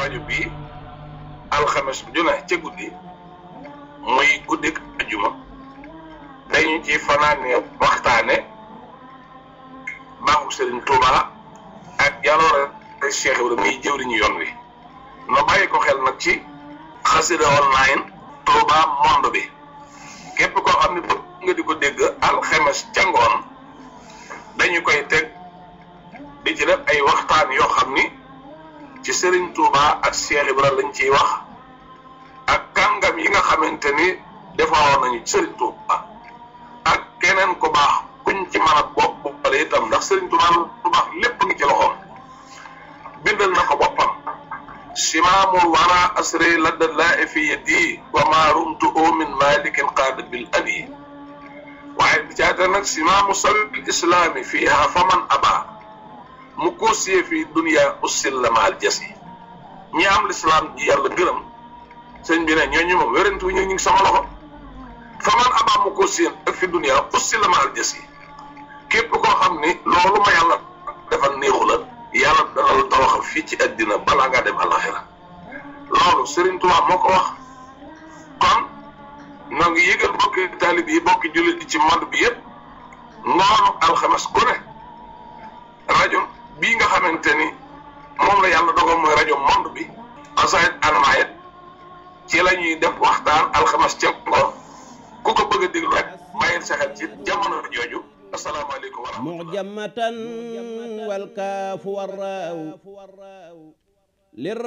rajo bii alxames ju ne ca guddi muy guddik ajuma dañu ci fanaane waxtaane baaxu Serigne Touba ak jaloore Cheikh Ibrahima muy jëwriñu yoon wi no bàyyi ko xel nag ci xasida online Touba monde bi képp koo xam ne bëgg nga di ko dégg alxames ca ngoon dañu koy teg di ci def ay waxtaan yoo xam ni ci Serigne Touba ak Cheikh Ibrahima lañ ciy wax ak kàngam yi nga xamante ni defaroon nañu ci Serigne Touba ak keneen ku baax kuñ ci mën a bopp boppale itam ndax Serigne Touba lu baax lépp ngi ci loxoom bindal na ko boppam simaamul wara asri ladda laa fi yadi wa ma rumtu min malikin qaada bil abi waaye bi caata nag simaamu sabil islaami fiiha faman aba mu koosiyee fi dunia ussil la maal jasi ñi am lislaam ji yàlla gërëm sëñ bi ne ñooñu moom wérantu ñu ngi sama loxo faman aba mu koosiyee ak fi dunia ussil la maal jasi képp koo xam ni loolu ma yàlla defal néexu la yàlla dana la tawaxal fii ci àddina balaa ngaa dem alaxira loolu Serigne Touba moo ko wax kon noo ngi yëgal bokki taalib yi bokki jullit yi ci monde bi yëpp ngoonu alxames ku ne rajo bii nga xamante ni moom la yàlla dogal mooy rajo monde bi asayit anmayet ci la ñuy def waxtaan alxames ca ngoon ku ko bëgg a déglu rek bàyyil sa xel ci jamono jooju asalaamaaleykum wa rahmatulah معجمة والكاف والراو